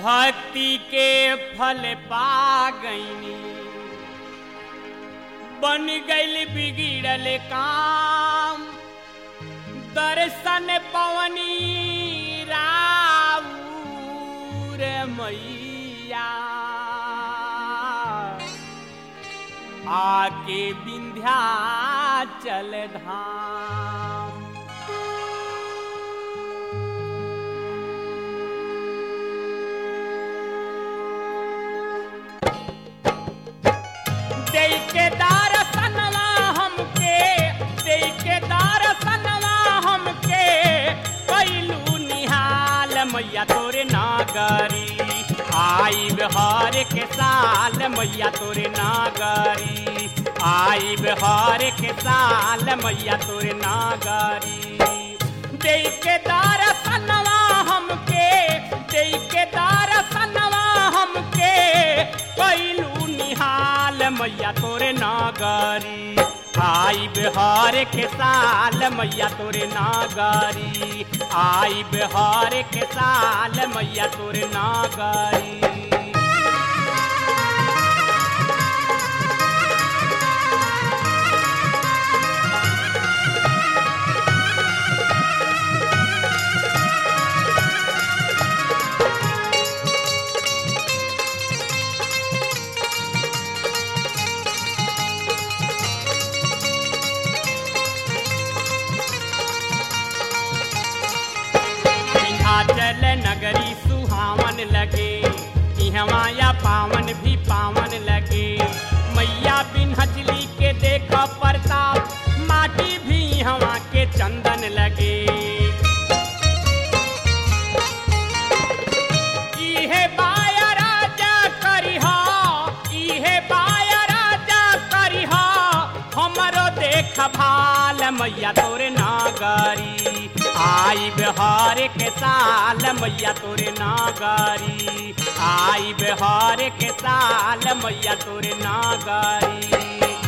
भक्ति के फल पा गईनी बन गईल बिगड़ल काम दर्शन पवनी राउर मैया आके विंध्याचल धाम देई के दर्शनवा हमके देई के दर्शनवा हमके कैलू निहाल मैया तोरे नागरी आई बिहार के साल मैया तोरे नागरी आई बिहार के साल मैया तोरे नागरी देई के दर्शनवा हमके देई के दर्शनवा हमके कैलू निहाल मैया तोरे नागरी आई बिहार के साल मैया तोरे नागरी आई बिहार के साल मैया तोरे नागरी विंध्याचल नगरी सुहावन लगे इहवाया पावन भी पावन लगे मैया बिन्हचली के देख प्रताप माटी भी हवा के चंदन लगे इहे बाया राजा करिहा इहे बाया राजा करिहा हमरो देख भाल मैया तोरे नागरी आई बिहार के साल मैया तोरे नागरी आई बिहार के साल मैया तोरे नागरी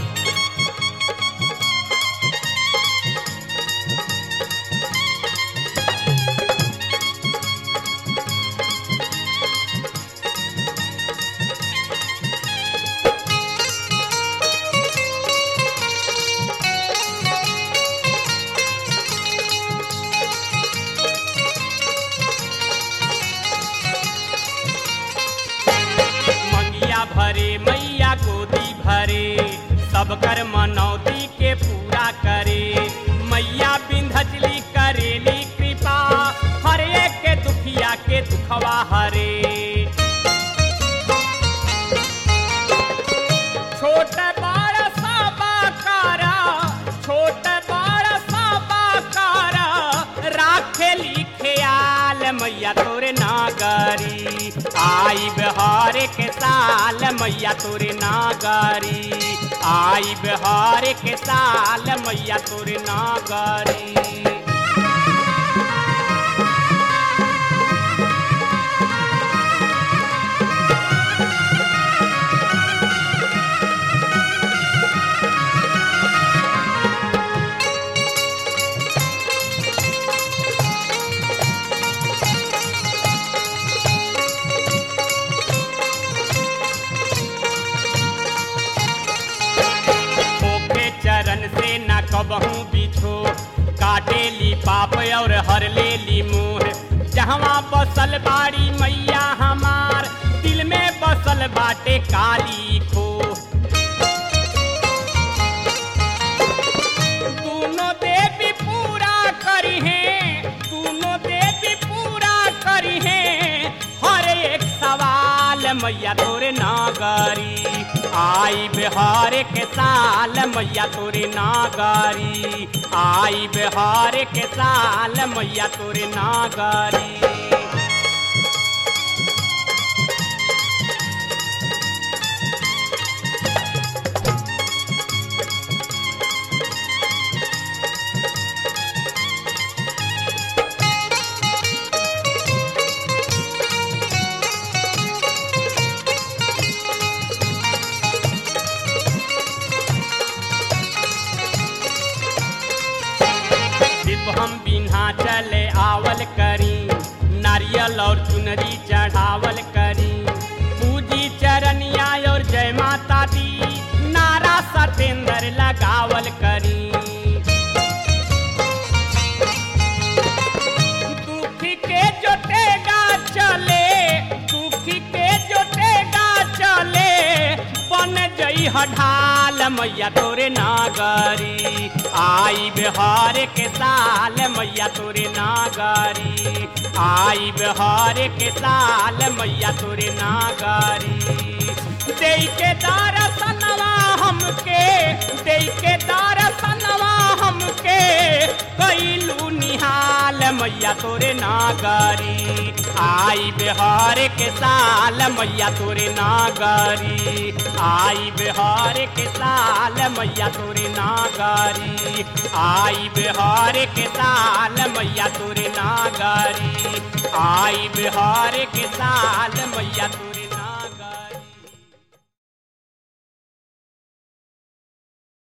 मंगिया भरे मैया गोदी भरे सब कर मनौती के पूरा करे मैया बिंधचली करेली कृपा हर एक के दुखिया के दुखवा हरे छोट बड़ सबा कारा छोट बड़ सबा कारा राखेली ख्याल मैया तोरे नागरी आई बिहार के साल मैया तोरे नागरी आई बिहार के साल मैया तोरे नागरी ओके चरण से न कबहू बिछो काटे ली पाप और हर ले ली मोह जहवा बसल बाड़ी मैया हमार दिल में बसल बाटे काली खो दोनों देवी पूरा करी है दोनों देवी पूरा करी है हर एक सवाल मैया तोरे नागरी आई बिहार के साल मैया तोरे नागरी आई बिहार के साल मैया तोरे नागरी सिर्फ हम बिन्हा चले आवल करी नारियल और चुनरी चढ़ावल ढाल मैया तोरे नागरी आई बिहार के साल मैया तोरे नागरी आई बिहार के साल मैया तोरे नागरी दे के दरसनवा हमके दे के दरसनवा हमके कैलू निहाल मैया तोरे नागरी आई बिहार के साल मैया तोरे नागरी आई बिहार के साल मैया तोरे नागरी आई बिहार के साल मैया तोरे नागरी आई बिहार के साल मैया तोरे